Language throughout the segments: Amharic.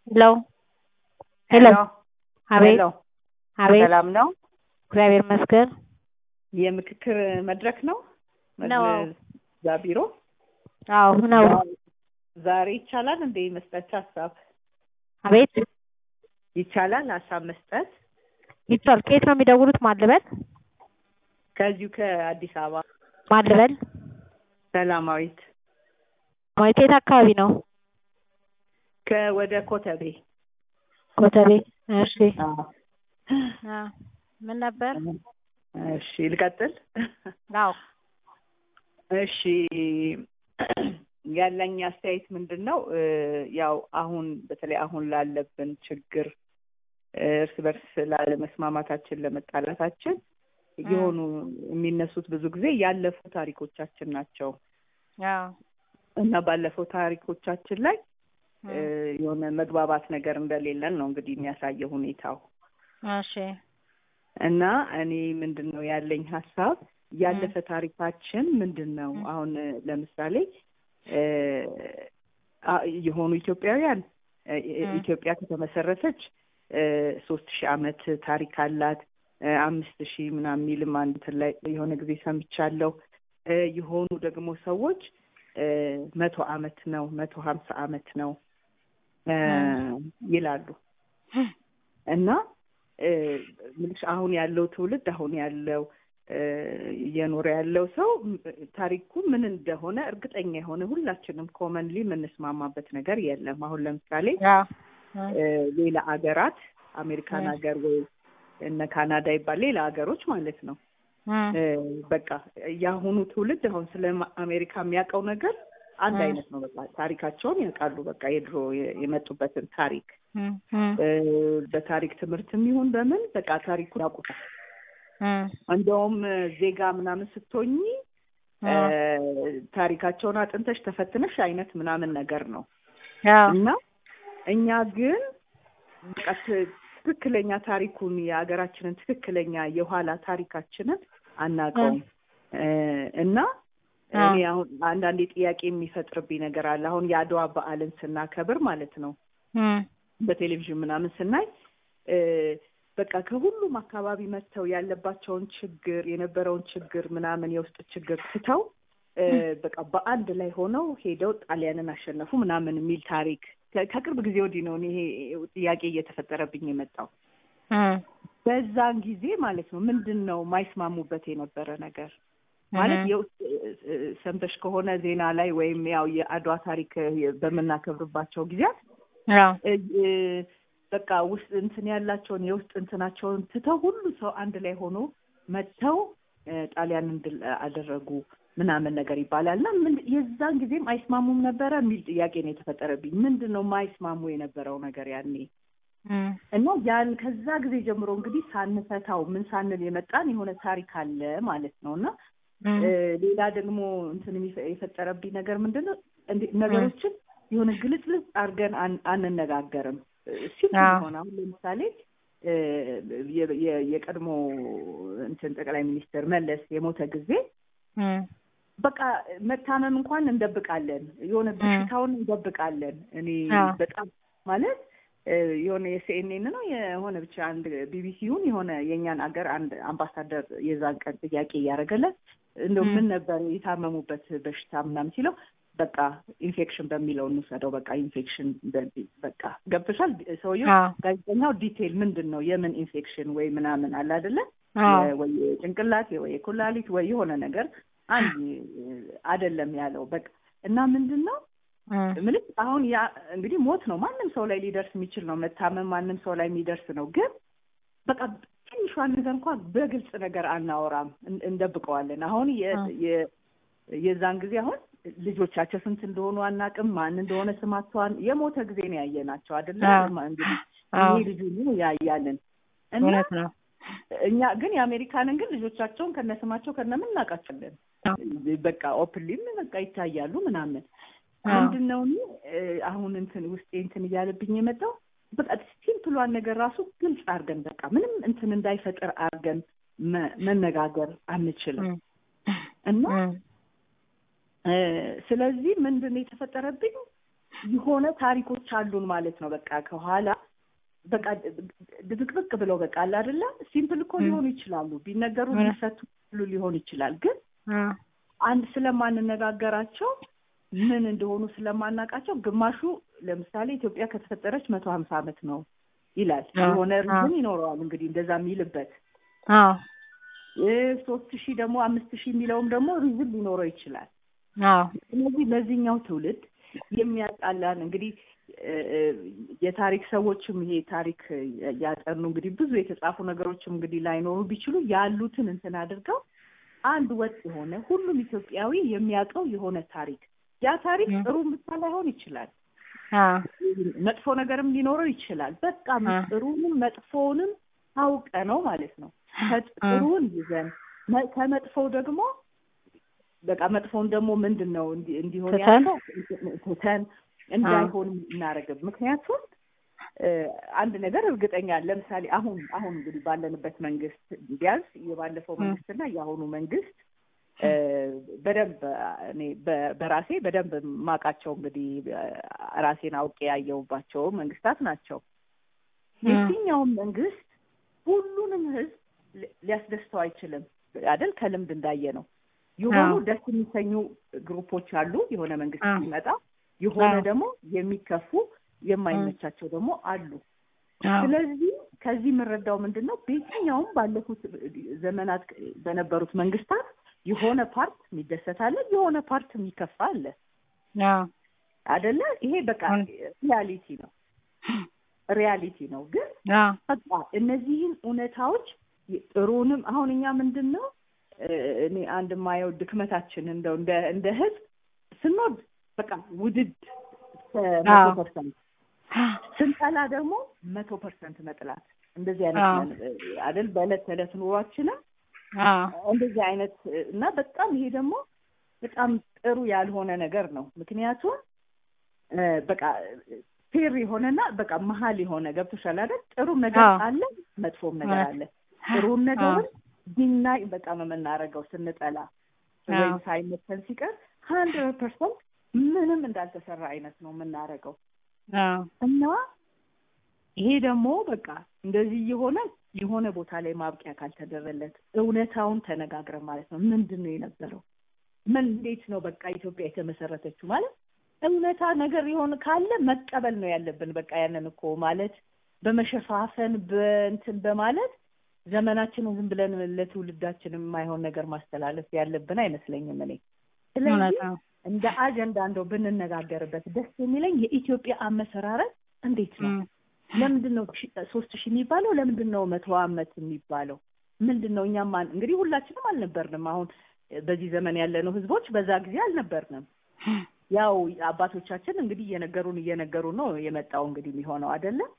ሄሎ ሄሎ አቤት ሄሎ አቤት ሰላም ነው። እግዚአብሔር ይመስገን የምክክር መድረክ ነው ነው። እዛ ቢሮ አዎ ነው ዛሬ ይቻላል እንደ መስጠት ሀሳብ አቤት ይቻላል ሀሳብ መስጠት ይቻል ከየት ነው የሚደውሉት ማን ልበል ከዚሁ ከአዲስ አበባ ማን ልበል ሰላማዊት ማለት የት አካባቢ ነው ከወደ ኮተቤ ኮተቤ እሺ አዎ። አ ምን ነበር እሺ ልቀጥል አዎ እሺ ያለኝ አስተያየት ምንድን ነው እ ያው አሁን በተለይ አሁን ላለብን ችግር እ እርስ በርስ ላለመስማማታችን ለመጣላታችን የሆኑ የሚነሱት ብዙ ጊዜ ያለፉ ታሪኮቻችን ናቸው አዎ እና ባለፈው ታሪኮቻችን ላይ እ የሆነ መግባባት ነገር እንደሌለን ነው እንግዲህ የሚያሳየው ሁኔታው እሺ እና እኔ ምንድን ነው ያለኝ ሀሳብ ያለፈ ታሪካችን ምንድን ነው? አሁን እ ለምሳሌ እ አ- የሆኑ ኢትዮጵያውያን እ እ- ኢትዮጵያ ከተመሰረተች እ ሶስት ሺህ ዓመት ታሪክ አላት እ አምስት ሺህ ምናምን የሚልም አንድ እንትን ላይ የሆነ ጊዜ ሰምቻለሁ። እ የሆኑ ደግሞ ሰዎች እ መቶ ዓመት ነው መቶ ሀምሳ ዓመት ነው እ ይላሉ እና እ ምልሽ አሁን ያለው ትውልድ አሁን ያለው እ እየኖረ ያለው ሰው ም- ታሪኩ ምን እንደሆነ እርግጠኛ የሆነ ሁላችንም ኮመንሊ የምንስማማበት ነገር የለም። አሁን ለምሳሌ አዎ እ ሌላ አገራት አሜሪካን እ። ሀገር ወይ እነ ካናዳ ይባል ሌላ ሀገሮች ማለት ነው እ እ በቃ የአሁኑ ትውልድ አሁን ስለ ማ- አሜሪካ የሚያውቀው ነገር አንድ እ። አይነት ነው። በቃ ታሪካቸውን ያውቃሉ። በቃ የድሮ የ- የመጡበትን ታሪክ እ እ እ በታሪክ ትምህርትም ይሁን በምን በቃ ታሪኩን ያውቁታል። እ እንደውም እ ዜጋ ምናምን ስትሆኚ እ እ ታሪካቸውን አጥንተሽ ተፈትነሽ አይነት ምናምን ነገር ነው አዎ እና እኛ ግን በቃ ት- ትክክለኛ ታሪኩን የሀገራችንን ትክክለኛ የኋላ ታሪካችንን አናውቀውም እ እና አዎ። እኔ አሁን አንዳንዴ ጥያቄ የሚፈጥርብኝ ነገር አለ። አሁን የአድዋ በዓልን ስናከብር ማለት ነው እ በቴሌቪዥን ምናምን ስናይ እ በቃ ከሁሉም አካባቢ መጥተው ያለባቸውን ችግር የነበረውን ችግር ምናምን የውስጥ ችግር ትተው እ በቃ በአንድ ላይ ሆነው ሄደው ጣሊያንን አሸነፉ ምናምን የሚል ታሪክ ከ- ከቅርብ ጊዜ ወዲህ ነው እኔ ይሄ ጥያቄ እየተፈጠረብኝ የመጣው። እ በዛን ጊዜ ማለት ነው ምንድን ነው የማይስማሙበት የነበረ ነገር ማለት የውስጥ እ- እ- ሰምተሽ ከሆነ ዜና ላይ ወይም ያው የአድዋ ታሪክ እ በምናከብርባቸው ጊዜያት አዎ እ- እ በቃ ውስጥ እንትን ያላቸውን የውስጥ እንትናቸውን ትተው ሁሉ ሰው አንድ ላይ ሆኖ መጥተው እ ጣሊያንን ድል አደረጉ ምናምን ነገር ይባላል እና ምን የዛን ጊዜም አይስማሙም ነበረ የሚል ጥያቄ ነው የተፈጠረብኝ። ምንድን ነው የማይስማሙ የነበረው ነገር ያኔ? እ እና ያን ከዛ ጊዜ ጀምሮ እንግዲህ ሳንፈታው ምን ሳንል የመጣን የሆነ ታሪክ አለ ማለት ነው እና እ እ ሌላ ደግሞ እንትን የሚፈ- የፈጠረብኝ ነገር ምንድን ነው እንደ- ነገሮችን የሆነ ግልጽልጽ አድርገን አን- አንነጋገርም። ሲምፕል አዎ። የሆነ አሁን ለምሳሌ እ የ- የ- የቀድሞ እንትን ጠቅላይ ሚኒስትር መለስ የሞተ ጊዜ እ በቃ መታመም እንኳን እንደብቃለን፣ የሆነ በሽታውን እንደብቃለን። እኔ አዎ። በጣም ማለት እ የሆነ የሲኤንኤን ነው የሆነ ብቻ አንድ ቢቢሲውን የሆነ የእኛን አገር አንድ አምባሳደር የዛን ቀን ጥያቄ እያደረገለት እንደው ም። ምን ነበር የታመሙበት በሽታ ምናምን ሲለው በቃ ኢንፌክሽን በሚለው እንውሰደው በቃ ኢንፌክሽን በ- በቃ ገብቶሻል። ሰውየው አዎ ጋዜጠኛው ዲቴል ምንድን ነው የምን ኢንፌክሽን ወይ ምናምን አለ አይደለ አዎ የ- ወይ የጭንቅላት ወይ የኩላሊት ወይ የሆነ ነገር አንድ አይደለም ያለው በቃ እና ምንድን ነው እ ምልክ አሁን ያ እንግዲህ ሞት ነው ማንም ሰው ላይ ሊደርስ የሚችል ነው መታመም ማንም ሰው ላይ የሚደርስ ነው ግን በቃ ትንሿን ነገር እንኳን በግልጽ ነገር አናወራም እን- እንደብቀዋለን አሁን የ- አ። የ- የዛን ጊዜ አሁን ልጆቻቸው ስንት እንደሆኑ አናቅም ማን እንደሆነ ስማቸዋን የሞተ ጊዜ ነው ያየናቸው አይደለ አዎ። ማ- እንግዲህ አዎ ይሄ ልጁ ነው ያያልን እና እውነት ነው እኛ ግን የአሜሪካንን ግን ልጆቻቸውን ከነስማቸው ከነምን እናውቃቸዋለን አዎ በቃ ኦፕንሊም በቃ ይታያሉ ምናምን አዎ ምንድን ነው እኔ እ አሁን እንትን ውስጤ እንትን እያለብኝ የመጣው በቃ ሲምፕሏን ነገር ራሱ ግልጽ አድርገን በቃ ምንም እንትን እንዳይፈጥር አድርገን መ- መነጋገር አንችልም እ እና እ እ ስለዚህ ምንድን ነው የተፈጠረብኝ የሆነ ታሪኮች አሉን ማለት ነው። በቃ ከኋላ በቃ ድብቅብቅ ብለው በቃ አለ አይደለ ሲምፕል እኮ ሊሆኑ ይችላሉ ቢነገሩ ሊፈቱ ሁሉ ሊሆን ይችላል። ግን አንድ ስለማንነጋገራቸው ምን እንደሆኑ ስለማናውቃቸው ግማሹ ለምሳሌ ኢትዮጵያ ከተፈጠረች መቶ ሀምሳ ዓመት ነው ይላል። የሆነ ሪዝን ይኖረዋል እንግዲህ እንደዛ የሚልበት ሶስት ሺህ ደግሞ አምስት ሺህ የሚለውም ደግሞ ሪዝን ሊኖረው ይችላል። ስለዚህ ለዚህኛው ትውልድ የሚያጣላን እንግዲህ የታሪክ ሰዎችም ይሄ ታሪክ ያጠኑ እንግዲህ ብዙ የተጻፉ ነገሮችም እንግዲህ ላይኖሩ ቢችሉ ያሉትን እንትን አድርገው አንድ ወጥ የሆነ ሁሉም ኢትዮጵያዊ የሚያውቀው የሆነ ታሪክ ያ ታሪክ ጥሩ ብቻ ላይሆን ይችላል። መጥፎ ነገርም ሊኖረው ይችላል። በቃ ጥሩንም መጥፎውንም ታውቀ ነው ማለት ነው። ከጥሩን ይዘን ከመጥፎው ደግሞ በቃ መጥፎውን ደግሞ ምንድን ነው እንዲሆን ያለው ትተን እንዳይሆን እናደርግም። ምክንያቱም አንድ ነገር እርግጠኛ ለምሳሌ አሁን አሁን እንግዲህ ባለንበት መንግስት ቢያንስ የባለፈው መንግስትና የአሁኑ መንግስት በደንብ እኔ በራሴ በደንብ ማውቃቸው እንግዲህ ራሴን አውቄ ያየሁባቸው መንግስታት ናቸው። የትኛውም መንግስት ሁሉንም ህዝብ ሊያስደስተው አይችልም አይደል? ከልምድ እንዳየ ነው። የሆኑ ደስ የሚሰኙ ግሩፖች አሉ። የሆነ መንግስት ሲመጣ የሆነ ደግሞ የሚከፉ የማይመቻቸው ደግሞ አሉ። ስለዚህ ከዚህ የምንረዳው ምንድን ነው? በየትኛውም ባለፉት ዘመናት በነበሩት መንግስታት የሆነ ፓርት የሚደሰት አለ፣ የሆነ ፓርት የሚከፋ አለ አደለ? ይሄ በቃ ሪያሊቲ ነው ሪያሊቲ ነው። ግን በቃ እነዚህን እውነታዎች ጥሩንም አሁን እኛ ምንድን ነው እኔ አንድ የማየው ድክመታችን እንደው እንደ እንደ ህዝብ ስንወድ በቃ ውድድ መቶ ፐርሰንት ስንጠላ ደግሞ መቶ ፐርሰንት መጥላት እንደዚህ አይነት አይደል በዕለት ተዕለት ኑሯችንም እንደዚህ አይነት እና በጣም ይሄ ደግሞ በጣም ጥሩ ያልሆነ ነገር ነው። ምክንያቱም በቃ ፌር የሆነና በቃ መሀል የሆነ ገብቶሻል አይደል? ጥሩም ነገር አለ፣ መጥፎም ነገር አለ። ጥሩም ነገርም ዲናይ በጣም የምናደርገው ስንጠላ ወይም ሳይመተን ሲቀር ሀንድረድ ፐርሰንት ምንም እንዳልተሰራ አይነት ነው የምናደርገው እና ይሄ ደግሞ በቃ እንደዚህ የሆነ የሆነ ቦታ ላይ ማብቂያ ካልተደረለት እውነታውን ተነጋግረን ማለት ነው። ምንድን ነው የነበረው? ምን እንዴት ነው በቃ ኢትዮጵያ የተመሰረተችው ማለት እውነታ ነገር የሆነ ካለ መቀበል ነው ያለብን። በቃ ያንን እኮ ማለት በመሸፋፈን በእንትን በማለት ዘመናችንን ዝም ብለን ለትውልዳችን የማይሆን ነገር ማስተላለፍ ያለብን አይመስለኝም እኔ። ስለዚህ እንደ አጀንዳ እንደው ብንነጋገርበት ደስ የሚለኝ የኢትዮጵያ አመሰራረት እንዴት ነው? ለምንድን ነው ሶስት ሺህ የሚባለው? ለምንድን ነው መቶ አመት የሚባለው? ምንድን ነው? እኛም እንግዲህ ሁላችንም አልነበርንም። አሁን በዚህ ዘመን ያለነው ህዝቦች በዛ ጊዜ አልነበርንም። ያው አባቶቻችን እንግዲህ እየነገሩን እየነገሩን ነው የመጣው እንግዲህ የሚሆነው አይደለም።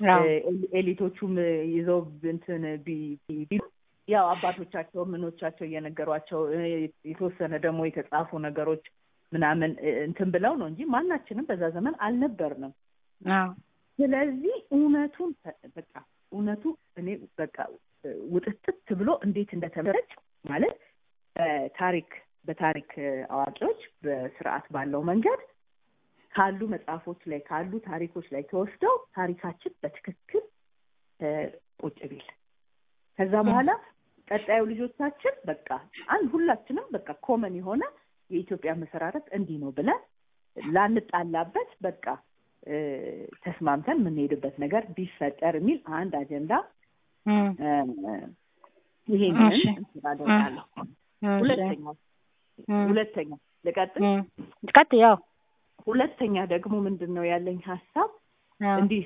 ኤሊቶቹም ይዘው እንትን ቢሉ ያው አባቶቻቸው ምኖቻቸው እየነገሯቸው የተወሰነ ደግሞ የተጻፉ ነገሮች ምናምን እንትን ብለው ነው እንጂ ማናችንም በዛ ዘመን አልነበርንም። ስለዚህ እውነቱን በቃ እውነቱ እኔ በቃ ውጥጥት ብሎ እንዴት እንደተመረጭ ማለት ታሪክ በታሪክ አዋቂዎች በስርዓት ባለው መንገድ ካሉ መጽሐፎች ላይ ካሉ ታሪኮች ላይ ተወስደው ታሪካችን በትክክል ቁጭ ቢል ከዛ በኋላ ቀጣዩ ልጆቻችን በቃ አንድ ሁላችንም በቃ ኮመን የሆነ የኢትዮጵያ መሰራረት እንዲህ ነው ብለን ላንጣላበት በቃ ተስማምተን የምንሄድበት ነገር ቢፈጠር የሚል አንድ አጀንዳ ይሄንን አደርጋለሁ። ሁለተኛ ሁለተኛ ልቀጥል ቀጥ ያው ሁለተኛ ደግሞ ምንድን ነው ያለኝ ሀሳብ እንዲህ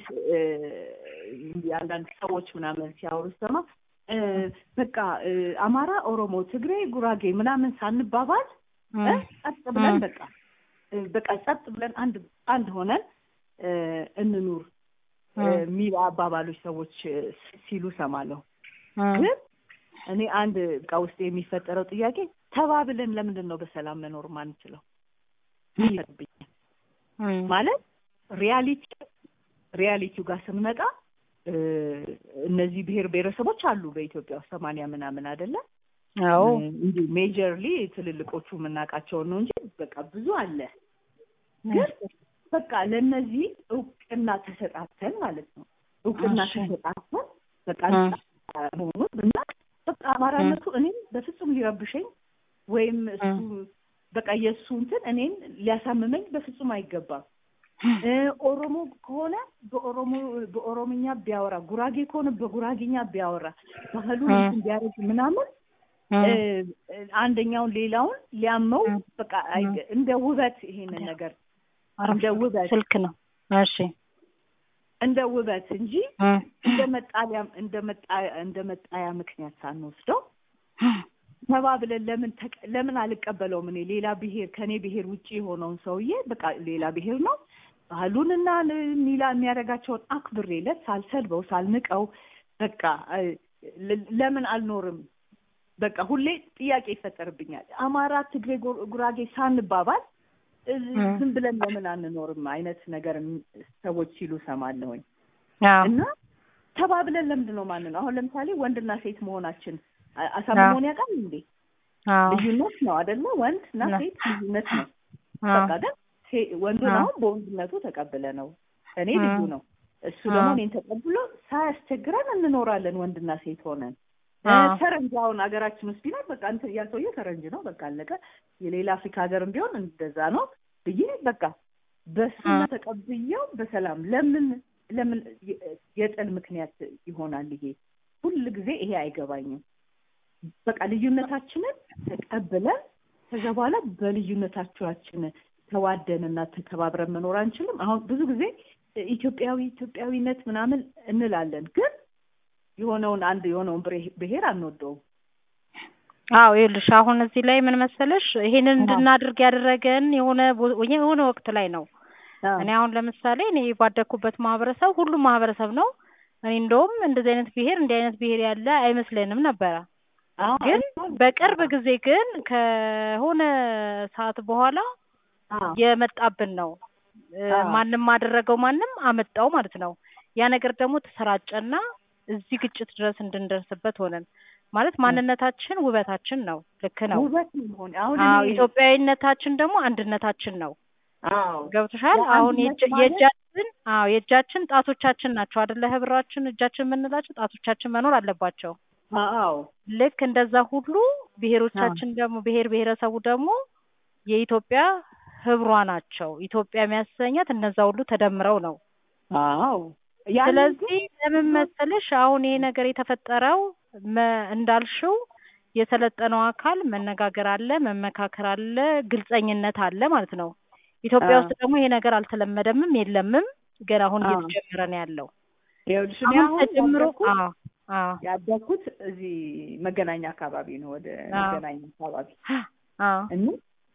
አንዳንድ ሰዎች ምናምን ሲያወሩ ሰማ በቃ አማራ፣ ኦሮሞ፣ ትግሬ፣ ጉራጌ ምናምን ሳንባባል ጸጥ ብለን በቃ በቃ ጸጥ ብለን አንድ አንድ ሆነን እንኑር የሚል አባባሎች ሰዎች ሲሉ ሰማለሁ። ግን እኔ አንድ በቃ ውስጥ የሚፈጠረው ጥያቄ ተባብለን ለምንድን ነው በሰላም መኖር ማንችለው? ይለብኛል ማለት ሪያሊቲ ሪያሊቲው ጋር ስንመጣ እነዚህ ብሔር ብሔረሰቦች አሉ በኢትዮጵያ ውስጥ ሰማንያ ምናምን አይደለም። አዎ እንዲሁ ሜጀርሊ ትልልቆቹ የምናውቃቸውን ነው እንጂ በቃ ብዙ አለ። ግን በቃ ለእነዚህ እውቅና ተሰጣተን ማለት ነው። እውቅና እሺ። ተሰጣተን በቃ እም። መሆኑን እና በቃ አማራነቱ እኔም በፍጹም ሊረብሸኝ ወይም እሱ በቃ የእሱ እንትን እኔን ሊያሳምመኝ በፍጹም አይገባም። እ ኦሮሞ ከሆነ በኦሮሞ በኦሮምኛ ቢያወራ፣ ጉራጌ ከሆነ በጉራጌኛ ቢያወራ፣ ባህሉን እ። እንትን ቢያደርግ ምናምን እም። እ፣ አንደኛውን ሌላውን ሊያመው እ። በቃ አይ- እንደ ውበት ይሄንን ነገር አረፍ እንደ ውበት ስልክ ነው። እሺ እንደ ውበት እንጂ እም። እንደ መጣሊያ እንደ መጣያ እንደ መጣያ ምክንያት ሳንወስደው ተባብለን ለምን ተቀ- ለምን አልቀበለውም? እኔ ሌላ ብሔር ከኔ ብሔር ውጭ የሆነውን ሰውዬ በቃ ሌላ ብሔር ነው ባህሉንና ል- ሚላ የሚያደርጋቸውን አክብሬለት ሳልሰድበው ሳልንቀው በቃ እ፣ ለ- ለምን አልኖርም? በቃ ሁሌ ጥያቄ ይፈጠርብኛል። አማራ፣ ትግሬ፣ ጉ- ጉራጌ ሳንባባል እ፣ እ። ዝም ብለን ለምን አንኖርም አይነት ነገር ም- ሰዎች ሲሉ ሰማለሁኝ። አዎ እና ተባብለን ለምንድን ነው ማን ነው አሁን ለምሳሌ ወንድና ሴት መሆናችን አ- አሳምሞን ያውቃል እንዴ? አዎ ልዩነት ነው አይደለ? ወንድ እና ነው። ሴት ልዩነት ነው። አዎ በቃ ግን ሴ- ወንዱን አዎ። አሁን በወንድነቱ ተቀብለ ነው እኔ አዎ። ልዩ ነው እሱ ደግሞ አዎ። እኔን ተቀብሎ ሳያስቸግረን እንኖራለን ወንድና ሴት ሆነን። እ፣ አዎ። ፈረንጅ አሁን ሀገራችን ውስጥ ቢኖር በቃ እንትን ያ ሰውዬ ፈረንጅ ነው በቃ አለቀ። የሌላ አፍሪካ ሀገርም ቢሆን እንደዛ ነው ብዬ በቃ በሱ አዎ። ተቀብዬው በሰላም ለምን ለምን የ- የጥል ምክንያት ይሆናል ይሄ ሁል ጊዜ ይሄ አይገባኝም። በቃ ልዩነታችንን ተቀብለን ከዛ በኋላ በልዩነታችን ተዋደንና ተከባብረን መኖር አንችልም። አሁን ብዙ ጊዜ ኢትዮጵያዊ ኢትዮጵያዊነት ምናምን እንላለን፣ ግን የሆነውን አንድ የሆነውን ብሬ- ብሔር አንወደውም። አዎ ይኸውልሽ አሁን እዚህ ላይ ምን መሰለሽ ይሄንን አዎ። እንድናድርግ ያደረገን የሆነ ቦ- የሆነ ወቅት ላይ ነው። አዎ። እኔ አሁን ለምሳሌ እኔ ባደግኩበት ማህበረሰብ ሁሉም ማህበረሰብ ነው። እኔ እንደውም እንደዚህ አይነት ብሔር እንዲህ አይነት ብሔር ያለ አይመስለንም ነበረ። አዎ፣ ግን አዎ። በቅርብ ጊዜ ግን ከሆነ ሰዓት በኋላ አዎ። የመጣብን ነው። እ፣ አዎ። ማንም አደረገው ማንም አመጣው ማለት ነው። ያ ነገር ደግሞ ተሰራጨና እዚህ ግጭት ድረስ እንድንደርስበት ሆነን ማለት ማንነታችን ውበታችን ነው። ልክ ነው። ውበት ነው መሆን አሁን አዎ እኔ- ኢትዮጵያዊነታችን ደግሞ አንድነታችን ነው። አዎ ገብቶሻል? የአንድነት አሁን የእጅ- ማለት- የእጃችን አዎ የእጃችን ጣቶቻችን ናቸው አይደለ? ህብራችን እጃችን የምንላቸው ጣቶቻችን መኖር አለባቸው። አዎ ልክ እንደዛ ሁሉ ብሔሮቻችን ደግሞ ብሔር ብሔረሰቡ ደግሞ የኢትዮጵያ ህብሯ ናቸው። ኢትዮጵያ የሚያሰኛት እነዛ ሁሉ ተደምረው ነው። አዎ ያንን ስለዚህ ለምን መሰለሽ አሁን ይሄ ነገር የተፈጠረው መ- እንዳልሽው የሰለጠነው አካል መነጋገር አለ፣ መመካከር አለ፣ ግልጸኝነት አለ ማለት ነው። ኢትዮጵያ አዎ። ውስጥ ደግሞ ይሄ ነገር አልተለመደምም የለምም። ገና አሁን አዎ። እየተጀመረ ነው ያለው። ይኸውልሽ እኔ አሁን አሁን ተጀምሮ ያደግኩት- አዎ አዎ ያደግኩት እዚህ መገናኛ አካባቢ ነው፣ ወደ አዎ። መገናኛ አካባቢ አዎ እና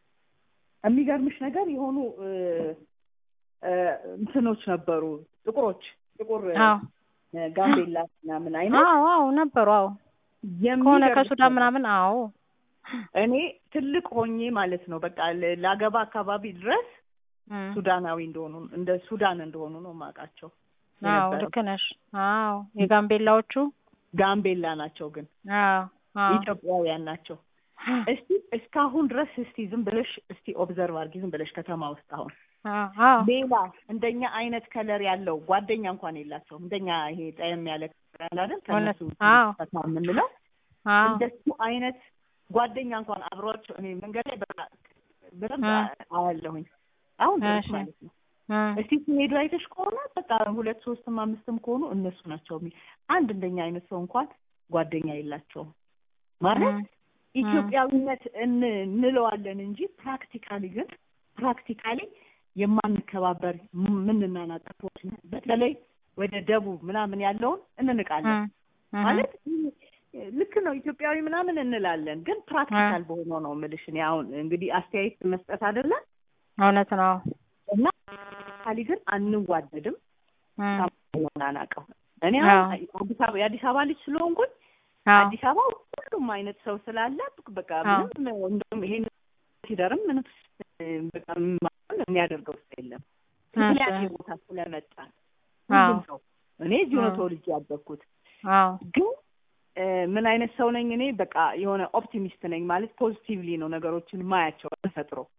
የሚገርምሽ ነገር የሆኑ እ፣ እ፣ እንትኖች ነበሩ ጥቁሮች ጥቁር አዎ እ፣ ጋምቤላ ምናምን አይነት አዎ አዎ ነበሩ። አዎ ከሆነ የሚገርምሽ ከሱዳን ነገር ምናምን አዎ እኔ ትልቅ ሆኜ ማለት ነው በቃ ለ- ላገባ አካባቢ ድረስ እም፣ ሱዳናዊ እንደሆኑ እንደ ሱዳን እንደሆኑ ነው የማውቃቸው አዎ የነበረው። ልክ ነሽ። አዎ የጋምቤላዎቹ ጋምቤላ ናቸው ግን አዎ አዎ ኢትዮጵያውያን ናቸው። እስቲ እስካሁን ድረስ እስቲ ዝም ብለሽ እስቲ ኦብዘርቭ አድርጊ ዝም ብለሽ ከተማ ውስጥ አሁን አዎ አዎ ሌላ እንደኛ አይነት ከለር ያለው ጓደኛ እንኳን የላቸውም። እንደኛ ይሄ ጠየም ያለ ከለር ያለ አይደል ከእነሱ እውነት። አዎ። ፈታ የምንለው አዎ እንደሱ አይነት ጓደኛ እንኳን አብሯቸው እኔ መንገድ ላይ በቃ በደንብ አ- አያለሁኝ አሁን ድረስ እሺ። ማለት ነው። እም፣ እስቲ ሲሄዱ አይተሽ ከሆነ በቃ ሁለት ሶስትም አምስትም ከሆኑ እነሱ ናቸው የሚ አንድ እንደኛ አይነት ሰው እንኳን ጓደኛ የላቸውም ማለት እም፣ ኢትዮጵያዊነት እን- እንለዋለን እንጂ ፕራክቲካሊ ግን ፕራክቲካሊ የማንከባበር ምንናናቅ ሰዎች ነን። በተለይ ወደ ደቡብ ምናምን ያለውን እንንቃለን እም፣ እም፣ ማለት ልክ ነው ኢትዮጵያዊ ምናምን እንላለን፣ ግን ፕራክቲካል በሆነው ነው የምልሽ። እኔ አሁን እንግዲህ አስተያየት መስጠት አይደለም እውነት ነው። እና ካሊ ግን አንዋደድም እም፣ ናናቀው እኔ አሁን አዲስ አበባ የአዲስ አበባ ልጅ ስለሆንኩኝ አዎ አዲስ አበባ ሁሉም አይነት ሰው ስላለ በቃ አዎ። ምንም እንደውም ይሄን ሲደርም ምንም እ፣ በቃ ምንም የሚያደርገው ሰው የለም። ምክንያት እሺ። ቦታ ስለመጣ አዎ ሁሉም ሰው እኔ እዚሁ ነው አዎ። ተወልጄ ያደግኩት። አዎ ግን እ፣ ምን አይነት ሰው ነኝ እኔ? በቃ የሆነ ኦፕቲሚስት ነኝ ማለት ፖዚቲቭሊ ነው ነገሮችን ማያቸው ተፈጥሮ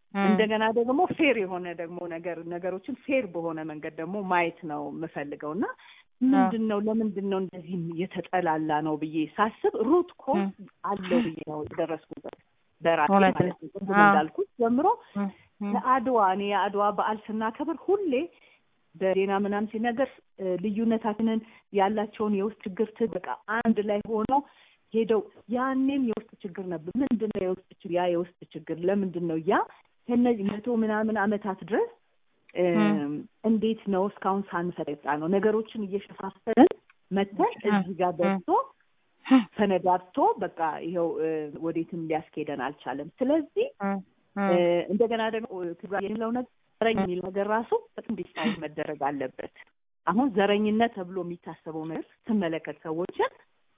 እንደገና ደግሞ ፌር የሆነ ደግሞ ነገር ነገሮችን ፌር በሆነ መንገድ ደግሞ ማየት ነው የምፈልገው እና ምንድን ነው ለምንድን ነው እንደዚህ የተጠላላ ነው ብዬ ሳስብ ሩት ኮዝ አለው ብዬ ነው የደረስኩበት በራሴ ማለት ነው። ቅድም እንዳልኩት ጀምሮ ለአድዋ እኔ የአድዋ በዓል ስናከብር ሁሌ በዜና ምናምን ሲነገር ልዩነታችንን ያላቸውን የውስጥ ችግር በቃ አንድ ላይ ሆነው ሄደው ያኔም የውስጥ ችግር ነበር። ምንድን ነው የውስጥ ችግር? ያ የውስጥ ችግር ለምንድን ነው ያ ከነዚህ መቶ ምናምን ዓመታት ድረስ እንዴት ነው እስካሁን ሳንፈጠጣ ነው ነገሮችን እየሸፋፈንን መተን እዚህ ጋር ደርሶ ተነዳድቶ በቃ ይኸው ወዴትም ሊያስኬደን አልቻለም። ስለዚህ እንደገና ደግሞ ትግራይ የሚለው ነገር ዘረኝ የሚል ነገር ራሱ በጣም ዲስታይል መደረግ አለበት። አሁን ዘረኝነት ተብሎ የሚታሰበው ነገር ስትመለከት ሰዎችን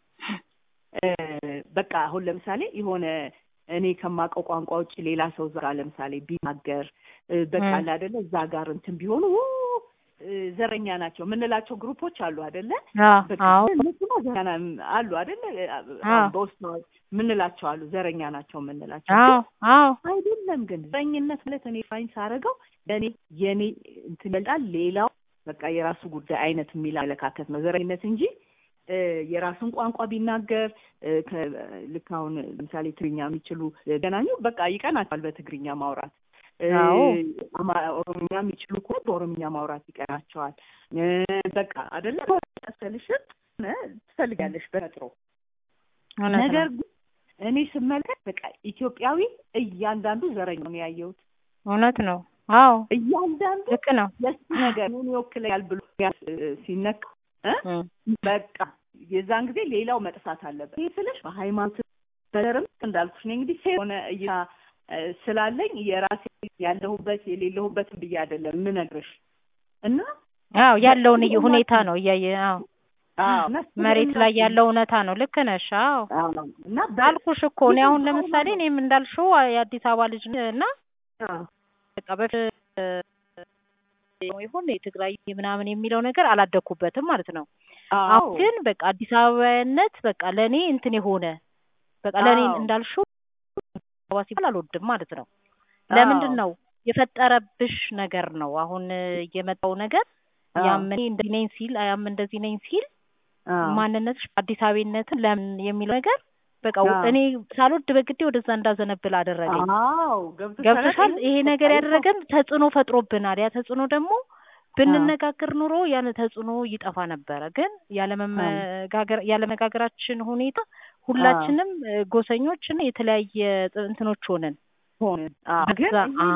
በቃ አሁን ለምሳሌ የሆነ እኔ ከማውቀው ቋንቋ ውጭ ሌላ ሰው እዛ ለምሳሌ ቢናገር በቃ አለ አይደለ እዛ ጋር እንትን ቢሆኑ ዘረኛ ናቸው የምንላቸው ግሩፖች አሉ አይደለ? እነሱማ ዘረኛ አሉ አይደለ? በውስጥ የምንላቸው አሉ ዘረኛ ናቸው የምንላቸው አይደለም። ግን ዘረኝነት ማለት እኔ ፋይን ሳደርገው ለእኔ የኔ እንትን ይበልጣል፣ ሌላው በቃ የራሱ ጉዳይ አይነት የሚል አመለካከት ነው ዘረኝነት እንጂ የራሱን ቋንቋ ቢናገር ልክ አሁን ለምሳሌ ትግርኛ የሚችሉ ገናኙ በቃ ይቀናቸዋል በትግርኛ ማውራት ኦሮምኛ የሚችሉ እኮ በኦሮምኛ ማውራት ይቀናቸዋል። በቃ አደለ መሰልሽን ትፈልጋለሽ በተፈጥሮ ነገር ግን እኔ ስመለከት በቃ ኢትዮጵያዊ እያንዳንዱ ዘረኛ ነው ያየሁት። እውነት ነው። አዎ እያንዳንዱ ልክ ነው። ለሱ ነገር ምን ይወክለኛል ብሎ ሲነካ በቃ የዛን ጊዜ ሌላው መጥፋት አለበት። ይህ ስልሽ በሃይማኖት በዘርም እንዳልኩሽ ነው እንግዲህ ሆነ እይታ ስላለኝ የራሴ ያለሁበት የሌለሁበትን ብዬ አይደለም የምነግርሽ እና አዎ ያለውን ሁኔታ ነው እያየ አዎ መሬት ላይ ያለው እውነታ ነው። ልክ ነሽ። አዎ እና አልኩሽ እኮ እኔ አሁን ለምሳሌ እኔም እንዳልሽው የአዲስ አበባ ልጅ እና በቃ በፊት ይሁን የትግራይ ምናምን የሚለው ነገር አላደኩበትም ማለት ነው። አሁን ግን በቃ አዲስ አበባነት በቃ ለእኔ እንትን የሆነ በቃ ለእኔ እንዳልሽው አበባ ሲባል አልወድም ማለት ነው። ለምንድን ነው የፈጠረብሽ ነገር ነው። አሁን የመጣው ነገር ያም እኔ እንደዚህ ነኝ ሲል ያም እንደዚህ ነኝ ሲል ማንነትሽ አዲስ አበባነትን ለምን የሚለው ነገር በቃ እኔ ሳልወድ በግዴ ወደዛ እንዳዘነብል አደረገኝ። ገብቶሻል? ይሄ ነገር ያደረገን ተጽዕኖ ፈጥሮብናል። ያ ተጽዕኖ ደግሞ ብንነጋገር ኑሮ ያን ተጽዕኖ ይጠፋ ነበረ። ግን ያለመጋገራችን ሁኔታ ሁላችንም ጎሰኞች እና የተለያየ እንትኖች ሆነን ሆነን ግን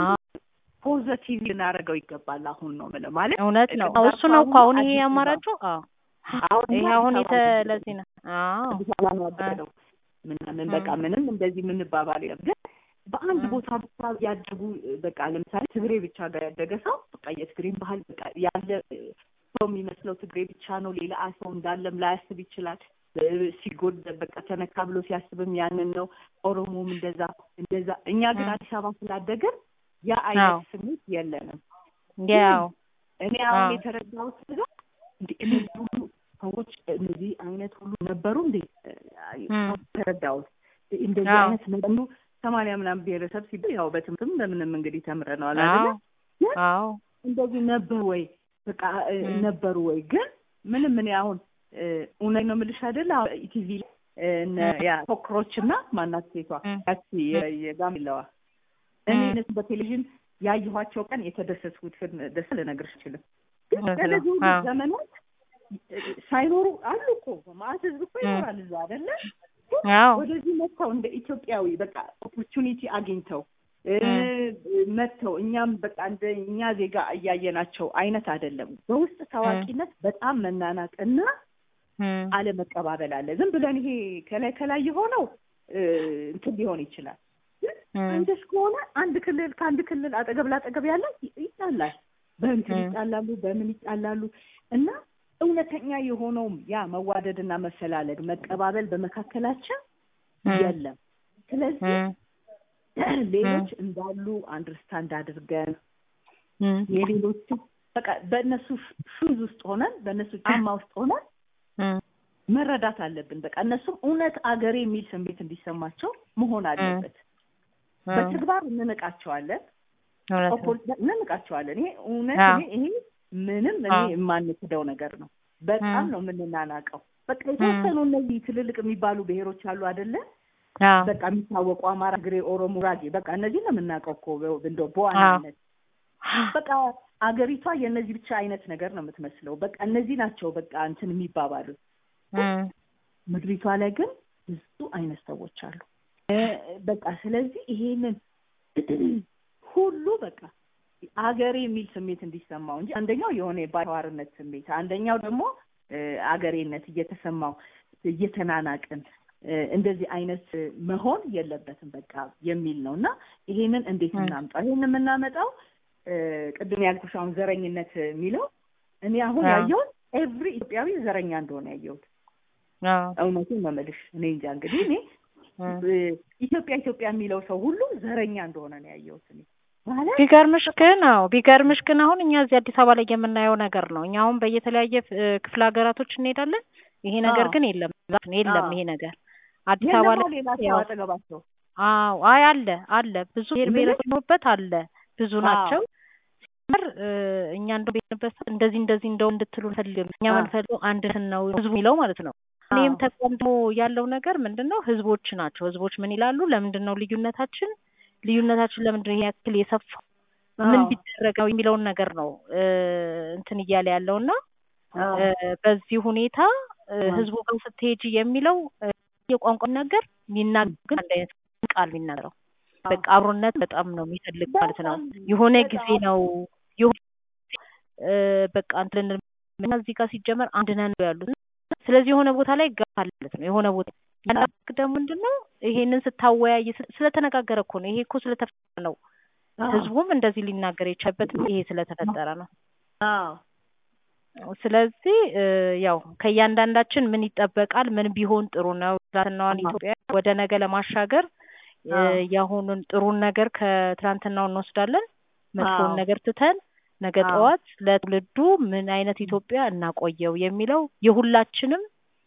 ፖዘቲቭ ልናደርገው ይገባል። አሁን ነው የምልህ ማለት እውነት ነው። እሱ ነው እኮ አሁን ይሄ አማራጩ ይሄ አሁን የተለዚህ ነው አዲስ አበባ ነው ያደረገው ምናምን በቃ ምንም እንደዚህ የምንባባል የለም። ግን በአንድ ቦታ ብቻ ያደጉ በቃ ለምሳሌ ትግሬ ብቻ ጋር ያደገ ሰው በቃ የትግሬን ባህል በቃ ያለ ሰው የሚመስለው ትግሬ ብቻ ነው። ሌላ ሰው እንዳለም ላያስብ ይችላል። ሲጎድ በቃ ተነካ ብሎ ሲያስብም ያንን ነው። ኦሮሞም እንደዛ እንደዛ። እኛ ግን አዲስ አበባ ስላደግን ያ አይነት ስሜት የለንም። ያው እኔ አሁን የተረዳሁት ነገር እንደ እነዚህ ሁሉ ሰዎች እነዚህ አይነት ሁሉ ነበሩ እንዴ ተረዳሁት። እንደዚህ አይነት ነበሩ ሰማንያ ምናምን ብሔረሰብ ሲባል ያው በትምህርትም በምንም እንግዲህ ተምረነዋል አይደለ? አዎ እንደዚህ ነበሩ ወይ በቃ ነበሩ ወይ ግን ምንም እኔ አሁን እውነት ነው የምልሽ አይደለ? ኢቲቪ ያ ኮክሮች እና ማናት ሴቷ ያቺ የጋምለዋ እኔ እነሱ በቴሌቪዥን ያየኋቸው ቀን የተደሰትኩትን ደስ ልነግርሽ አልችልም። ግን በነዚህ ሁሉ ዘመናት ሳይኖሩ አሉ እኮ ማለት ህዝብ እኮ ይኖራል እዛ አይደለ? ወደዚህ መጥተው እንደ ኢትዮጵያዊ በቃ ኦፖርቹኒቲ አግኝተው መጥተው እኛም በቃ እንደ እኛ ዜጋ እያየናቸው አይነት አይደለም። በውስጥ ታዋቂነት በጣም መናናቅ እና አለመቀባበል አለ። ዝም ብለን ይሄ ከላይ ከላይ የሆነው እንትን ሊሆን ይችላል። አንደሽ ከሆነ አንድ ክልል ከአንድ ክልል አጠገብ ላጠገብ ያለ ይጣላል። በእንትን ይጣላሉ፣ በምን ይጣላሉ እና እውነተኛ የሆነውም ያ መዋደድና መፈላለግ መቀባበል በመካከላችን የለም። ስለዚህ ሌሎች እንዳሉ አንደርስታንድ አድርገን የሌሎቹ በቃ በእነሱ ሹዝ ውስጥ ሆነን በእነሱ ጫማ ውስጥ ሆነን መረዳት አለብን። በቃ እነሱም እውነት አገሬ የሚል ስሜት እንዲሰማቸው መሆን አለበት። በተግባር እንንቃቸዋለን። እውነት ነው። ኦፖርቹ- እንንቃቸዋለን። ይሄ እውነት አዎ። እኔ ይሄ ምንም እኔ አዎ። የማንክደው ነገር ነው። በጣም ም። ነው የምንናናቀው። በቃ የተወሰኑ እነዚህ ትልልቅ የሚባሉ ብሔሮች አሉ አይደለ? አዎ በቃ የሚታወቁ አማራ፣ ትግሬ፣ ኦሮሞ፣ ጉራጌ በቃ እነዚህ ነው የምናውቀው እኮ እንደው በዋናነት በቃ አገሪቷ የእነዚህ ብቻ አይነት ነገር ነው የምትመስለው። በቃ እነዚህ ናቸው በቃ እንትን የሚባባሉት። እም፣ ምድሪቷ ላይ ግን ብዙ አይነት ሰዎች አሉ። እ፣ በቃ ስለዚህ ይሄንን ሁሉ በቃ አገሬ የሚል ስሜት እንዲሰማው እንጂ አንደኛው የሆነ የባይተዋርነት ስሜት፣ አንደኛው ደግሞ እ፣ አገሬነት እየተሰማው እየተናናቅን እ፣ እንደዚህ አይነት መሆን የለበትም በቃ የሚል ነው እና ይሄንን እንዴት ም። እናምጣው? ይሄንን የምናመጣው እ፣ ቅድም ያልኩሽ አሁን ዘረኝነት የሚለው እኔ አሁን አዎ። ያየሁት ኤቭሪ ኢትዮጵያዊ ዘረኛ እንደሆነ ያየሁት አዎ እውነቱን ነው የምልሽ። እኔ እንጃ እንግዲህ እኔ እም። እ፣ ኢትዮጵያ ኢትዮጵያ የሚለው ሰው ሁሉ ዘረኛ እንደሆነ ነው ያየሁት እኔ ማለት ቢገርምሽ ግን አዎ ቢገርምሽ ግን አሁን እኛ እዚህ አዲስ አበባ ላይ የምናየው ነገር ነው። እኛ አሁን በየተለያየ እ፣ ክፍለ ሀገራቶች እንሄዳለን። ይሄ ነገር አዎ። ግን የለም የለም አዎ። ይሄ ነገር አዲስ አበባ የለም ላይ ሌላ ሰው ያው አጠገባቸው አዎ አይ አለ አለ ብዙ ብሔር ምን? ብሔረሰብ የሚኖሩበት አለ ብዙ አዎ። ናቸው። ሲመር እኛ እንደው ቤትንበት ሰዓት እንደዚህ እንደዚህ እንደው እንድትሉ አንፈልግም። እኛ አዎ። የምንፈልገው አንድነትን ነው ህዝቡ የሚለው ማለት ነው። እኔም አዎ። ተቋምቶ ያለው ነገር ምንድን ነው ህዝቦች ናቸው። ህዝቦች ምን ይላሉ? ለምንድን ነው ልዩነታችን ልዩነታችን ለምንድን ነው ይሄ ያክል የሰፋው ምን አዎ። ቢደረግ ነው የሚለውን ነገር ነው እ፣ እንትን እያለ ያለው እና አዎ። እ፣ በዚህ ሁኔታ እ፣ አዎ። ህዝቡ ጋር ስትሄጂ የሚለው እ፣ የቋንቋ ነገር የሚናገር አንድ አይነት ቃል የሚናገረው በቃ አብሮነት በጣም ነው የሚፈልግ ማለት ነው። በጣም የሆነ በጣም ጊዜ ነው የሆነ እ፣ በቃ እንትን እና እዚህ ጋር ሲጀመር አንድ ነን ነው ያሉት። ስለዚህ የሆነ ቦታ ላይ ጋር ማለት ነው የሆነ ቦታ ያንዳንድ ደግሞ ምንድን ነው ይሄንን ስታወያይ ስለ- ስለተነጋገረ እኮ ነው። ይሄ እኮ ስለተፈጠረ ነው። አዎ። ህዝቡም እንደዚህ ሊናገር የቻለበት ይሄ ስለተፈጠረ ነው። አዎ። ስለዚህ እ፣ ያው ከእያንዳንዳችን ምን ይጠበቃል፣ ምን ቢሆን ጥሩ ነው ትናንትናዋን አዎ። ኢትዮጵያ ወደ ነገ ለማሻገር እ፣ አዎ። የአሁኑን ጥሩን ነገር ከትናንትናው እንወስዳለን፣ መጥፎውን አዎ። ነገር ትተን ነገ አዎ። ጠዋት ለትውልዱ ምን አይነት ኢትዮጵያ እናቆየው የሚለው የሁላችንም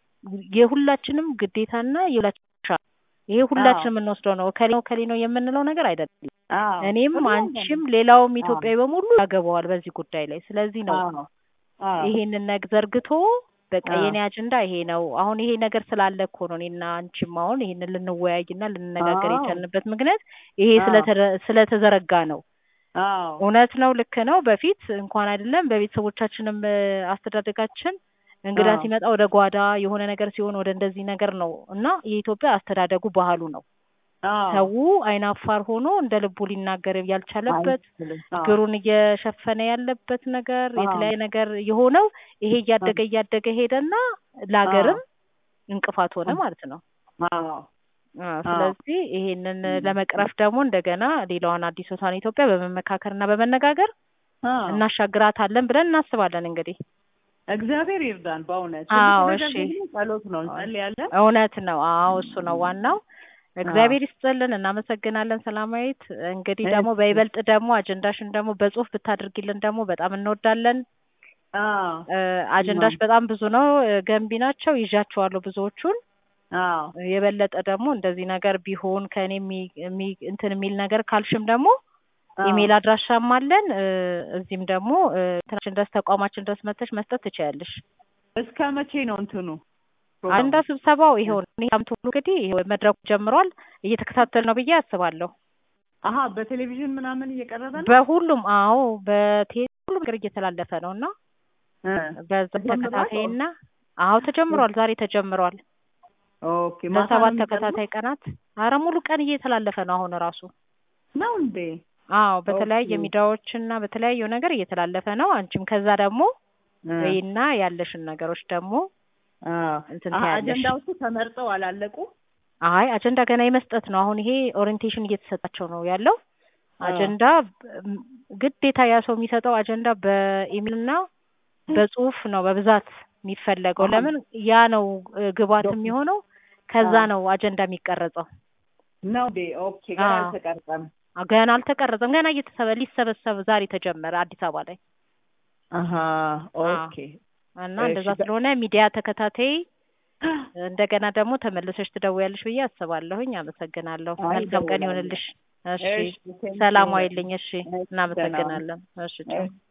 የሁላችንም ግዴታና የሁላችን ድርሻ ነው። ይሄ ሁላችንም የምንወስደው ነው። እከሌ ነው እከሌ ነው የምንለው ነገር አይደለም። አዎ። እኔም ሁሉም አንቺም ሌላውም አዎ። ኢትዮጵያዊ በሙሉ ያገባዋል በዚህ ጉዳይ ላይ። ስለዚህ ነው አዎ። አዎ። ይሄንን ነገር ዘርግቶ በቃ አዎ። የኔ አጀንዳ ይሄ ነው። አሁን ይሄ ነገር ስላለ እኮ ነው እኔና አንቺም አሁን ይሄንን ልንወያይና ልንነጋገር አዎ። የቻልንበት ምክንያት ይሄ አዎ። ስለተረ- ስለተዘረጋ ነው። አዎ። እውነት ነው፣ ልክ ነው። በፊት እንኳን አይደለም በቤተሰቦቻችንም እ፣ አስተዳደጋችን እንግዳ አዎ። ሲመጣ ወደ ጓዳ የሆነ ነገር ሲሆን ወደ እንደዚህ ነገር ነው እና የኢትዮጵያ አስተዳደጉ ባህሉ ነው። አዎ። ሰው አይናፋር ሆኖ እንደ ልቡ ሊናገር ያልቻለበት አይችልም። አዎ። ችግሩን እየሸፈነ ያለበት ነገር አዎ። የተለያየ ነገር የሆነው ይሄ እያደገ እያደገ ሄደና ለሀገርም እንቅፋት ሆነ ማለት ነው። አዎ። አዎ፣ ስለዚህ ይሄንን ለመቅረፍ ደግሞ እንደገና ሌላዋን አዲሶቷን ኢትዮጵያ በመመካከርና በመነጋገር አዎ። እናሻግራታለን ብለን እናስባለን። እንግዲህ እግዚአብሔር ይርዳን። በእውነት አዎ፣ ትልቁ ነገር እሺ። ደግሞ ጸሎት ነው። እንጸልያለን። እውነት ነው። አዎ እሱ ነው ዋናው። እግዚአብሔር ይስጥልን። እናመሰግናለን ሰላማዊት። እንግዲህ ደግሞ እሺ። በይበልጥ ደግሞ አጀንዳሽን ደግሞ በጽሁፍ ብታደርጊልን ደግሞ በጣም እንወዳለን። አዎ። እ፣ አጀንዳሽ በጣም ብዙ ነው፣ እ፣ ገንቢ ናቸው። ይዣቸዋለሁ ብዙዎቹን። አዎ። የበለጠ ደግሞ እንደዚህ ነገር ቢሆን ከእኔ የሚ- የሚ- እንትን የሚል ነገር ካልሽም ደግሞ ኢሜል አድራሻም አለን። እ፣ እዚህም ደግሞ እ፣ እንትናችን ድረስ ተቋማችን ድረስ መተሽ መስጠት ትችያለሽ። እስከ መቼ ነው እንትኑ አጀንዳ ስብሰባው ይሄው ነው። እኔ ሳምንት ሁሉ እንግዲህ ይሄው መድረኩ ጀምሯል። እየተከታተል ነው ብዬ አስባለሁ። አሀ በቴሌቪዥን ምናምን እየቀረበ ነው። በሁሉም አዎ፣ በቴሌ ሁሉም ነገር እየተላለፈ ነው እና እ፣ በዛ ተጀምሯል? ተከታታይና አዎ ተጀምሯል። ዛሬ ተጀምሯል። ኦኬ ማታ ነው ለሰባት የሚቀርበው? ተከታታይ ቀናት አረ ሙሉ ቀን እየተላለፈ ነው አሁን ራሱ። ነው እንዴ? አዎ በተለያየ ኦኬ። ሚዲያዎች እና በተለያዩ ነገር እየተላለፈ ነው። አንቺም ከዛ ደግሞ እ፣ ወይና ያለሽን ነገሮች ደግሞ አዎ። እንትን አሀ፣ ታያለሽ። አጀንዳዎቹ ተመርጠው አላለቁ? አይ አጀንዳ ገና የመስጠት ነው። አሁን ይሄ ኦሪየንቴሽን እየተሰጣቸው ነው ያለው። አጀንዳ ም- ግዴታ ያ ሰው የሚሰጠው አጀንዳ በኢሜል እና በጽሁፍ ነው በብዛት የሚፈለገው። አሁን- ለምን ያ ነው እ፣ ግብዓት ዶክ- የሚሆነው። ከዛ አዎ። ነው አጀንዳ የሚቀረጸው። ነው እንዴ? ኦኬ። ገና አዎ። አልተቀረጸም። አ፣ ገና አልተቀረጸም። ገና እየተሰበ ሊሰበሰብ ዛሬ ተጀመረ አዲስ አበባ ላይ አሀ ኦኬ። እና እሺ፣ እንደዛ በ- ስለሆነ ሚዲያ ተከታታይ እንደገና ደግሞ ተመልሰሽ ትደውያለሽ ብዬ አስባለሁኝ። አመሰግናለሁ። አይ፣ መልካም ቀን እደውላለሁ። ይሆንልሽ። እሺ ሰላም ዋይልኝ። እሺ እናመሰግናለን። እሺ ቻው።